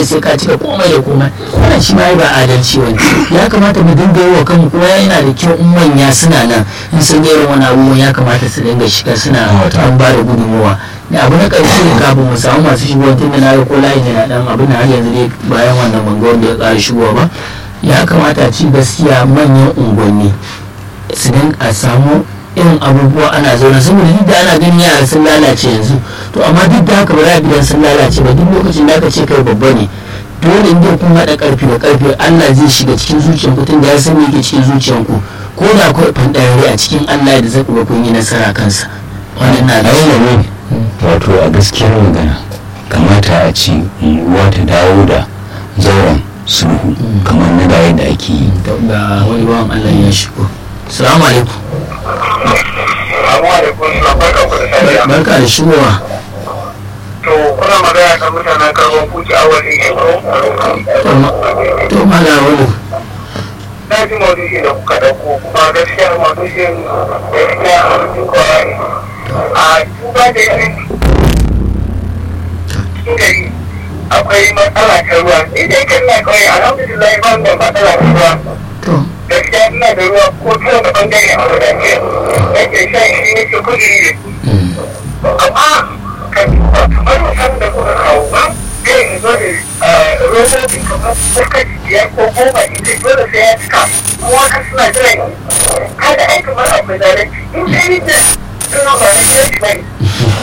sai ka cika komai da komai wannan shi ma ba adalci wani ya kamata mu dinga yi wa kanmu kuma yana da kyau in manya suna nan in sun ga irin wani abubuwan ya kamata su dinga shiga suna an ba da gudunmuwa da abu na ƙarshe ne kafin mu samu masu shigowa tun da na ga ko layin yana dan abin da har yanzu dai bayan wannan ban ga wanda ya ƙara shigowa ba ya kamata a ci gaskiya manyan unguwanni su a samu irin abubuwa ana zaune saboda duk da ana ganin yara sun lalace yanzu to amma duk da haka ba za a gidan sun lalace ba duk lokacin da aka ce kai babba ne dole in dai kun haɗa ƙarfi da ƙarfi Allah zai shiga cikin zuciyanku tun da ya san me yake cikin zuciyanku ko da akwai fandarare a cikin Allah da zai kuma kun yi nasara kansa wannan na da ne wato a gaskiyar magana kamata a ce unguwa ta dawo da zauren sulhu kamar na da yadda ake yi ga wani bawan Allah ya shigo salamu alaikum barka da shigowa to kuna magana ta mutanen karban kuki a wani to mala wani na ji maudu'i da kuka dauko kuma gaskiya maudu'in gaskiya a cikin kawai a duba da yanayin cikin gari akwai matsala ta ruwa idan kan na kawai alhamdulillah ba da matsala ta ruwa gaskiya ina da ruwa ko ta wani bangare a wadance yake shan shi ne ke kudi ne amma kan duba kamar musamman da kuka kawo ba zai in zo da robobi kamar suka biyar ko goma ita dole sai ya cika kuma ka suna jiran kada ai kamar akwai zare in dai da suna ba na gidan shi bane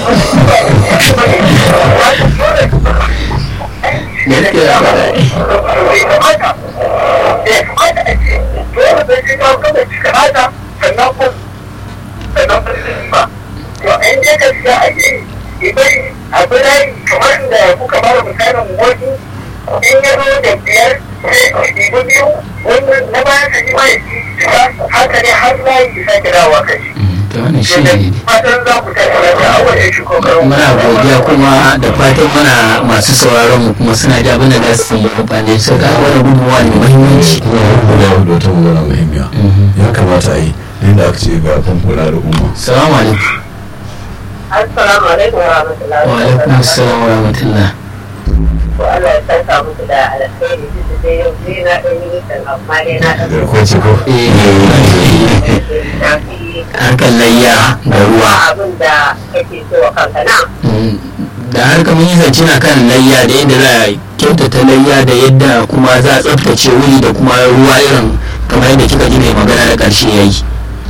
bai kamata bai kamata a ce dole sai sai kawo kada cika haka sannan ko sannan ko ba to in dai gaskiya ake idan abu dai kamar da kuka bada misalin wani in ya zo da biyar sai ku ɗibi biyu wannan na baya ka ji mai shiga haka ne har na yi sake dawowa ka ji. to wannan shi ne Fatan za ku tafi lafiya a wajen shi kokarin. muna godiya kuma da fatan mana masu sauraron mu kuma suna da abin da za su yi amfani su ga wani gudunmuwa ne muhimmanci da wata magana muhimmiya ya kamata a yi inda aka ce ga famfuna da umma salamu alaikum Assalamu alaikum wa rahmatullahi wa alaikum assalam wa rahmatullah Ko Allah ya saka muku da alkhairi duk da dai yau dai na ɗan yi nisan amma dai na ɗan da ko ce ko eh shafi harkar layya da ruwa abin da kake so wa kanka na. Mm, da harkar mun yi zance na kan layya da yadda za a kyautata layya da yadda kuma za a tsaftace wuri da kuma ruwa irin kamar yadda kika ji mai magana da ƙarshe ya yi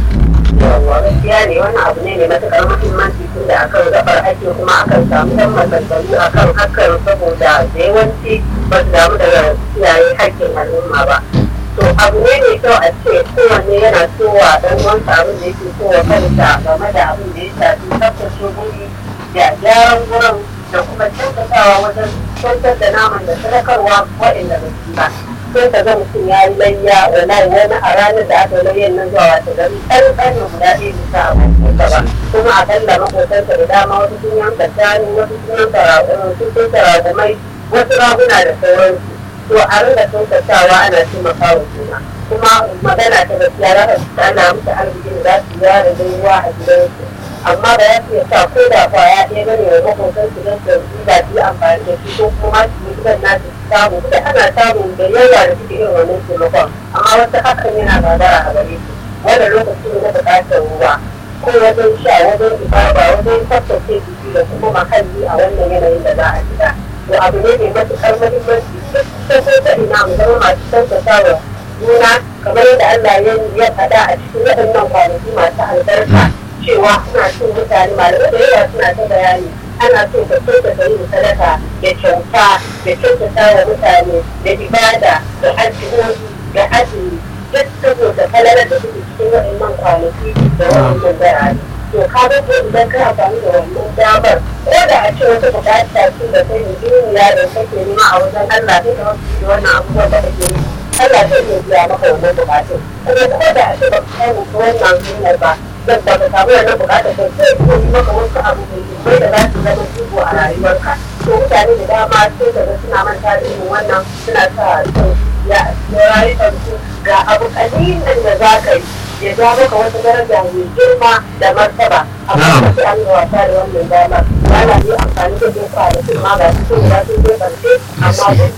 Yawwa gaskiya ne wannan abu ne mai matuƙar muhimmanci tun da akan gabar ake kuma akan samu ɗan maganganu akan hakan saboda da yawanci ba su damu daga kiyaye haƙƙin al'umma ba. to abu ne mai kyau a ce kowanne yana sowa dan wansa abin da yake so wa kansa game da abin da ya shafi tsaftace guri da gyaran gurin da kuma kyautatawa wajen kyantar da naman da sadakarwa waɗanda ba su ba sai ka ga mutum ya yi layya wallahi wani a ranar da aka layyan nan zuwa wata gari ɗan ɗan guda ɗaya bisa a ba kuma akalla maƙotansa da dama wasu sun yanka shanu wasu sun yanka raƙunan sun yanka raƙumai wasu raguna da sauransu to a rinka kyautatawa ana taimaka wa juna kuma magana ta gaskiya za ka ana musu arzikin da za su yara da ruwa a gidansu amma da ya fiye sa ko da kwaya ɗaya bane wa makotan su don su ba su yi amfani da shi ko kuma su yi gidan nasu su samu da ana samu da yawa da suke yin wannan taimakon amma wasu hakan yana gagara a gare su wannan lokaci ne na buƙatar ruwa ko wajen sha wajen ibada wajen tsaftace jiki da kuma mahalli a wannan yanayin da za a shiga to abu ne mai matuƙar muhimmanci sai ko ta ina mu zama masu tantance wa juna kamar yadda Allah ya faɗa a cikin waɗannan kwanaki masu albarka cewa ana cin mutane malamai da yawa suna ta bayani ana so ka kyautata yin sadaka da kyauta da kyautata wa mutane da ibada da addu'o'i da azumi duk saboda falalar da suke cikin waɗannan kwanaki da waɗannan darare to ka ga ko idan ka amfani da wannan damar ko da a ce wata bukata ce da kai duniya da kake nema a wajen Allah sai ka wasu da wannan abubuwan da kake yi Allah zai iya biya maka wannan bukatun kuma ko da a ce ba ka samu ko wannan hanyar ba zan ba ka samu wannan bukatar da zai iya yi maka wasu abu mai da za su zama jigo a rayuwarka to mutane da dama sai ka ga suna manta da irin wannan suna sa son ya rayuwarsu ga abu kalilin da za ka yi ya ja maka wata daraja mai girma da martaba amma sai an yi wasa da wannan damar ba na yi amfani da jefa da kuma ga su sun ga sun je karshe amma